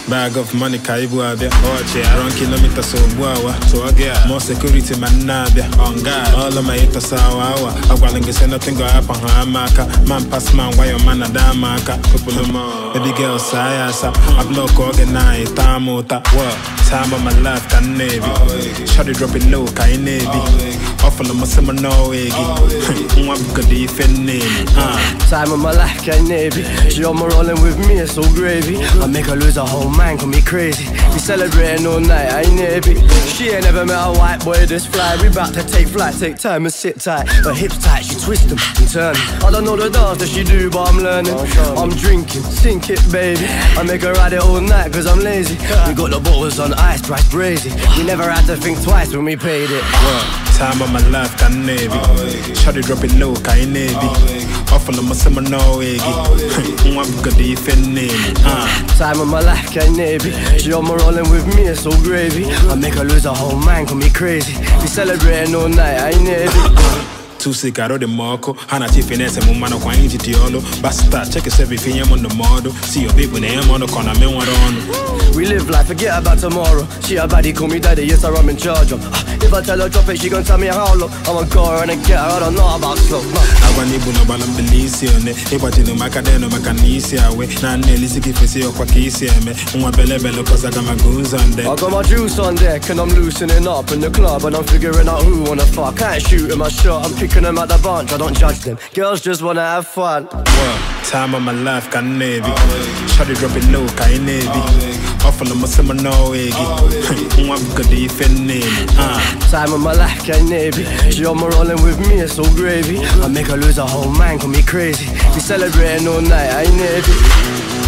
Bag of money ka ibu abịa ọchị around kilometers ogbu awa tụọ gị a more security ma nna abịa on guard all of my haters awa awa agwala gị say nothing go happen ha ama aka man pass man gwa your man ada ama aka kụpụlụ m baby girl saa ya asa I block oge na ịta m ụta what time of my life ka m na-ebi shawty drop it low ka ị na-ebi ọfụlụ m sị m n'ọwa gị nwa bugodi ife nne m ah. Time of my life, can't navy. She on my rolling with me, it's so gravy. I make her lose her whole mind, call me crazy. We celebrating all night, I ain't navy. She ain't never met a white boy this fly. We bout to take flight, take time and sit tight. Her hips tight, she twist them and turn. 'em. I don't know the dance that she do, but I'm learning. I'm drinking, sink it, baby. I make her ride it all night, cause I'm lazy. We got the bottles on ice, price crazy. We never had to think twice when we paid it. Time of my life ka m na-ebi Shawty drop it low ka ị na-ebi ọfụlụ m sị m n'ọwa gị nwa bugodi ife nne m ah. Time of my life, can't navy. She on my rolling with me, it's so gravy. I make her lose her whole mind, call me crazy. We celebrating all night, I ain't navy. tusi karo dị m ọkụ ha na chi finese m mmanụ kwa anyị ji dị ọlụ basta chekesebe ife nye m ndụmọdụ si yo bibu na-enye m ọnụ ka ọ na me nwere ọnụ We live life, forget about tomorrow. She a baddie, call me daddy, yes, I'm in charge of. Ah, If I tell her drop it, she gon' tell me how low. I'ma go her and get her, I don't know about slow. No. agwa na ibu n'ọgbala mbili isi one ịgbajiri m aka denu maka na isi awe na nna elisi gị fesi ọkwa ka isi eme nwa belebele kọsaga maka ụzọ nde I got my juice on deck and I'm loosening up in the club and I'm figuring out who wanna fuck. Can't shoot in my shot, I'm picking them out the bunch, I don't judge them. Girls just wanna have fun. time of my life ka m na-ebi shawty drop it low ka ị na-ebi ọfụlụ m sị m n'ọwa gị nwa bugodi ife nne m ah. Time of my life, can't navy. She on my rolling with me, it's so gravy. I make her lose her whole mind, call me crazy. We celebrating all night, I ain't navy.